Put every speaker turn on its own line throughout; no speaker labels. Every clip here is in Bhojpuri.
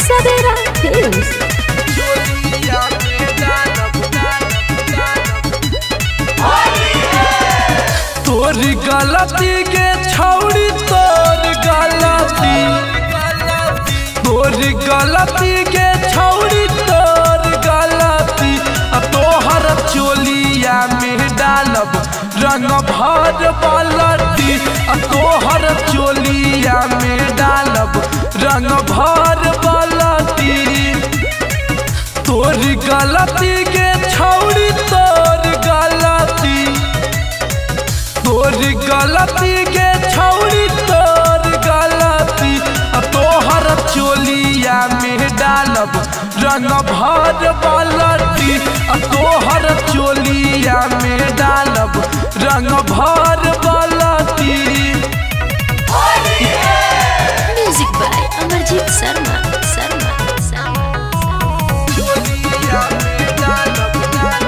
Savera Films.
तोर गलती के छौड़ी तोर गलती तोर गलती के छौड़ी तोर गलती आ तोहर चोलिया में डालब रंग भर पलटी आ तोहर चोलिया में डालब रंग भर पलटी तोर गलती के छौड़ी तोर गलती तोर गलती के छौड़ी तोर गलती आ तोहर चोलिया में डालब रंग भर पलटी आ तोहर चोलिया में डालब रंग भर पलटी
Music by Amarjit Sharma. Sharma. Sharma.
चोलिया में डालब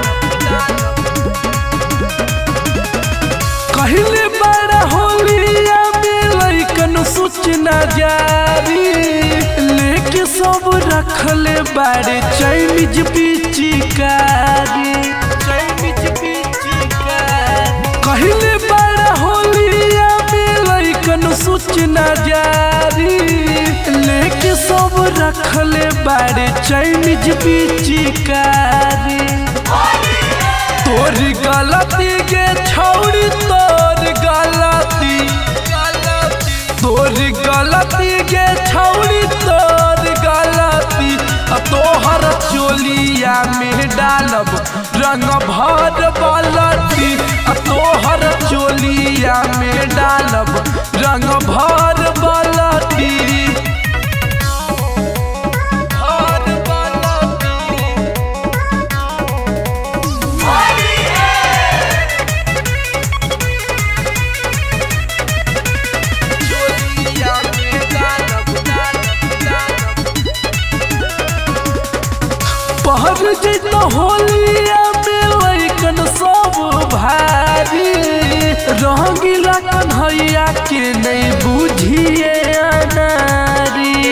कहले बड़ा होलिया में लइकन सूचना जारी लेके सब रखले बारे चाइनीज पिचिकारी चाइनीज पिचिकारी कहले बड़ा होलिया में लइकन सूचना जारी लेके सब रखले बारे चाइनीज पिचिकारी तोर गलती के छौड़ी तोर गलती तोर गलती के छौड़ी तोर गलती आ तोहर चोलिया में डालब रंग भर पलटी आ तोहर चोलिया में डालब रंग भर पलटी भर पलटी चोलिया में डालब पहर जैत होलिया में लैकन सब भारी रंगीला कन्हैया के नहीं बुझिए अनारी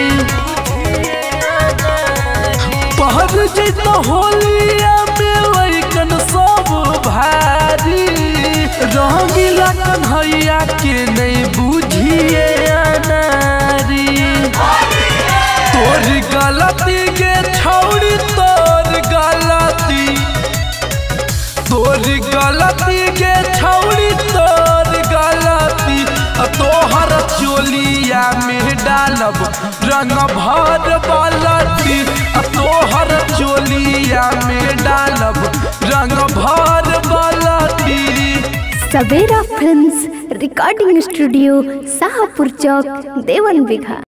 पहर जैत होलिया में लैकन सब भारी रंगीला कन्हैया के नहीं बुझिए अनारी तोर गलती के छौड़ी तोर गलती तोर गलती के छौड़ी तोर गलती आ तोहर चोलिया में डालब रंग भर पलटी आ तोहर चोलिया में डालब रंग भर पलटी
Savera Films Recording Studio, Sahapur Chowk, Devan Bigha.